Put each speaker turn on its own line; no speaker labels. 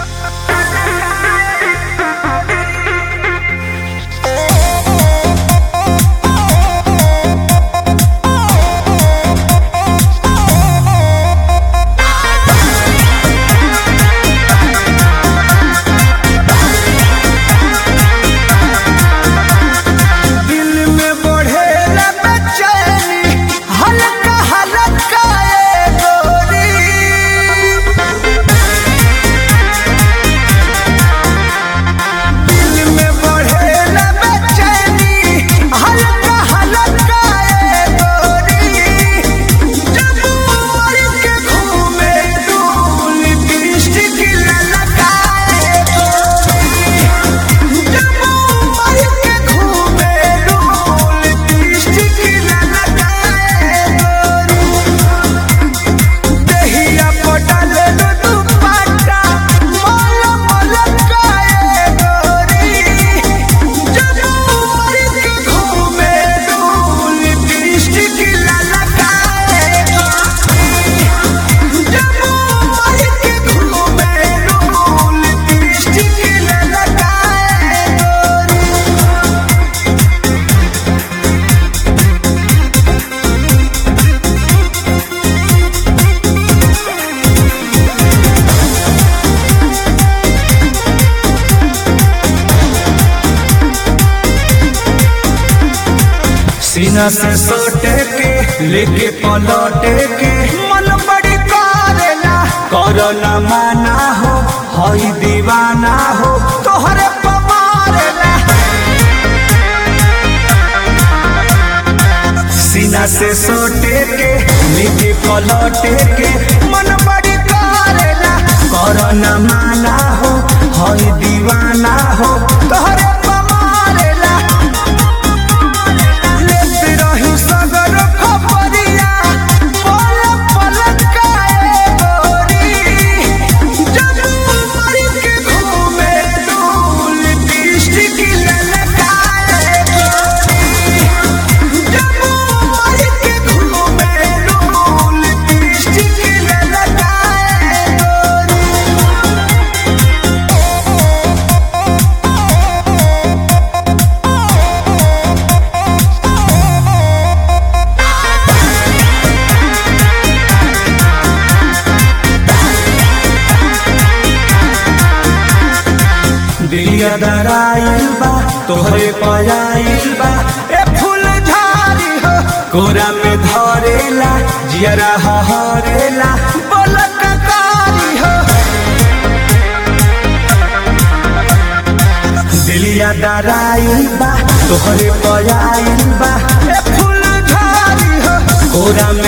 दिल में बढ़ेला बेचैनी हल्का हल्का ए गोरी दिल में बढ़ेला बेचैनी हल्का हल्का ए गोरी जब उमर के घूमे डोल दृष्टि की ललकाए गोरी जब उमर के घूमे डोल दृष्टि की ललकाए गोरी देहिया पटल दो दुपट्टा मोल मोल काए गोरी जब उमर के घूमे डोल दृष्टि की ललकाए गोरी जब उमर के घूमे डोल दृष्टि की ललकाए गोरी सीना से सोटे के लेके पलटे के मन बड़ी करेला करना माना हो हई दीवाना हो तोहरे पमारेला सीना से सोटे के लेके पलटे के मन बड़ी करेला करना माना हो हई दीवाना हो तोहरे पमारेला लेते रही सगर खबरिया पल पल काए गोरी जब उमर के घूमे डोल दृष्टि की ललकाए गोरी जब उमर के घूमे डोल दृष्टि की ललकाए गोरी दिलिया दराइल बा तोहरे पयाइल बा ए फूल झाड़ी हो कोरा में धरेला जियरा हरेला बोलक कारी हो दिलिया दराइल बा तोहरे पयाइल बा ए फूल झाड़ी हो कोरा